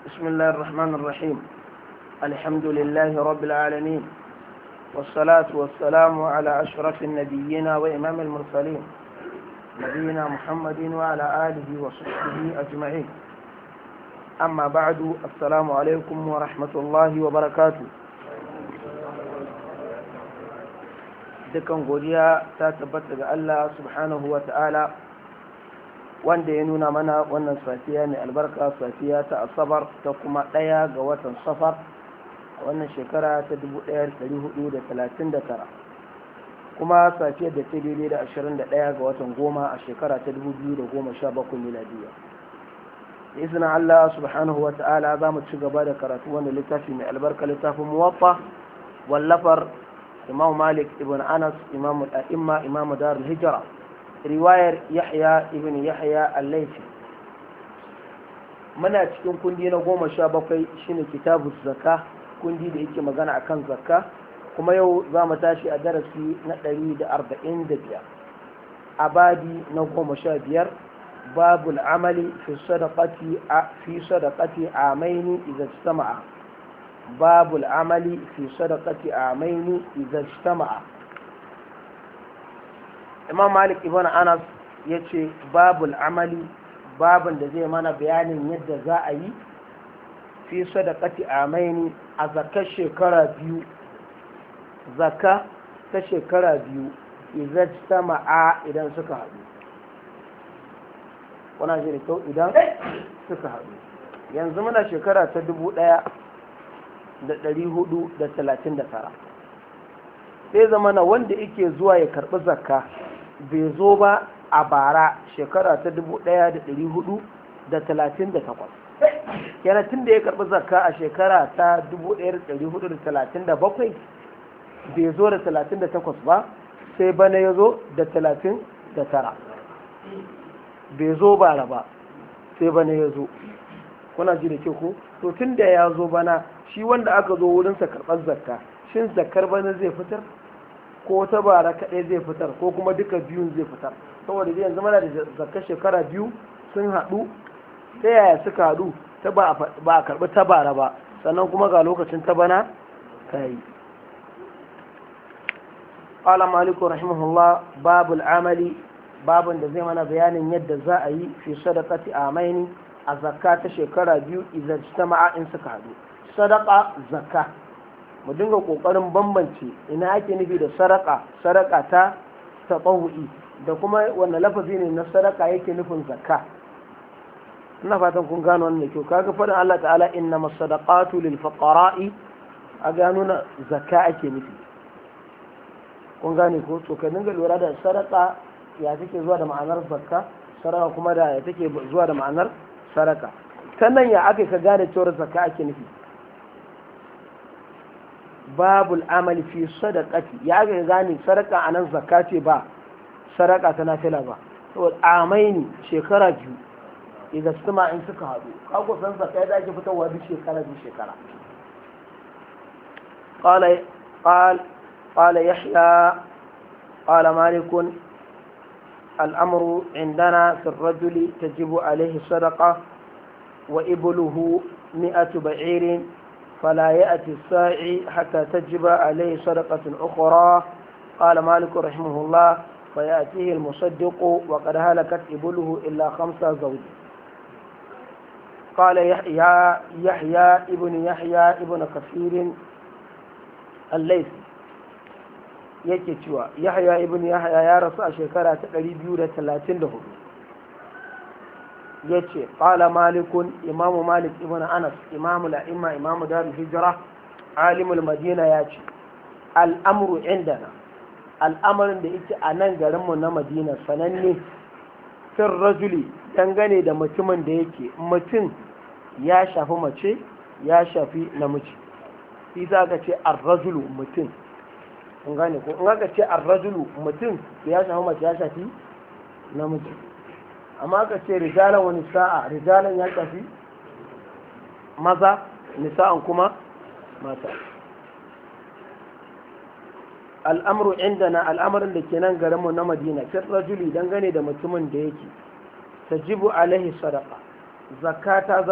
بسم الله الرحمن الرحيم الحمد لله رب العالمين والصلاة والسلام على أشرف النبيين وإمام المرسلين نبينا محمد وعلى آله وصحبه أجمعين أما بعد السلام عليكم ورحمة الله وبركاته dukan godiya ta tabbata ga Allah subhanahu wa ta'ala wanda ya nuna mana wannan safiya mai albarka safiya ta asabar ta kuma ɗaya ga watan safar a wannan shekara ta 1439 kuma safiyar da ta daidai da 21 ga watan goma a shekara ta 2017 miladiya izinin Allah subhanahu wa ta'ala za mu ci gaba da karatu wanda littafi mai albarka littafin muwaffa wallafar imam malik ibn anas imam al'imma imam darul hijra riwayar yahya ibn yahya al-laifi muna cikin kundi na goma sha bakwai shine kitabu zakka kundi da yake magana akan zakka kuma yau za mu tashi a darasi na ɗari da arba'in da biyar a babi na goma sha biyar babul amali fi sadaqati a fi sadaqati amaini idza istama'a babul amali fi sadaqati amaini idza istama'a imam malik ibn anas ya ce babul amali babin da zai mana bayanin yadda za a yi fi sadaqati amaini a zakar shekara biyu zaka ta shekara biyu idan sama'a idan suka haɗu wana shi da kyau idan suka haɗu yanzu muna shekara ta dubu ɗaya da ɗari hudu da talatin da tara sai zamana wanda yake zuwa ya karɓi zakka bai zo ba a bara shekara ta dubu ɗaya da ɗari hudu da talatin da takwas kenan tun da ya karɓi zakka a shekara ta dubu ɗaya da ɗari hudu da talatin da bakwai bai zo da talatin da takwas ba sai bana ya zo da talatin da tara bai zo bara ba sai bana ya zo kuna ji da ke ko to tun da ya zo bana shi wanda aka zo wurinsa karɓar zakka shin zakkar bana zai fitar ko ta bara kaɗai zai fitar ko kuma duka biyun zai fitar saboda zai yanzu mana da zakka shekara biyu sun haɗu ta yaya suka haɗu ta ba a karɓi ta bara ba sannan kuma ga lokacin ta bana ta yi قال مالك رحمه الله باب العمل باب da zai mana bayanin yadda za a yi fi sadaqati amaini a zakka ta shekara biyu idan jama'a in suka haɗu sadaqa zakka mu dinga kokarin bambance ina ake nufi da sadaka sadaka ta tatawu'i da kuma wanne lafazi ne na sadaka yake nufin zakka ina fatan kun gano wannan kyau kaga faɗin Allah ta'ala inna masadaqatu lil fuqara'i a gano na zakka ake nufi kun gane ko to ka dinga lura da sadaka ya take zuwa da ma'anar zakka sadaka kuma da ya take zuwa da ma'anar sadaka sannan ya aka ka gane cewar zakka ake nufi babul amali fi sadaqati ya aka gane sadaka anan zakka ce ba sadaka ta nafila ba saboda amaini shekara biyu idan suma in suka haɗu kago san zakka da ake fitarwa duk shekara duk shekara قال قال قال يحيى قال مالك الأمر عندنا في الرجل تجب عليه صدقة وإبله مئة بعير فلا يأتي الساعي حتى تجب عليه صدقة أخرى قال مالك رحمه الله فيأتيه المصدق وقد هلكت إبله إلا خمسة زوج قال يحيى يحيى ابن يحيى ابن كثير الليثي yake cewa yahya ibn yahya ya rasu a shekara ta 234 ya ce ƙala malikun imamu malik ibn anas imamu la'imma imamu darul hijira alimul madina ya ce al'amuru indana al'amarin da yake a nan garinmu na madina sananne fin rajuli dangane da mutumin da yake mutum ya shafi mace ya shafi namiji isa ka ce ar-rajulu mutum kun gane ko in aka ce ar-rajulu mutum ya shafi mace ya shafi namiji amma aka ce rijalan wani sa'a rijalan ya shafi maza nisa'an kuma mata al'amru indana al'amarin da ke nan garinmu na madina fi rajuli dangane da mutumin da yake tajibu alaihi sadaqa zakata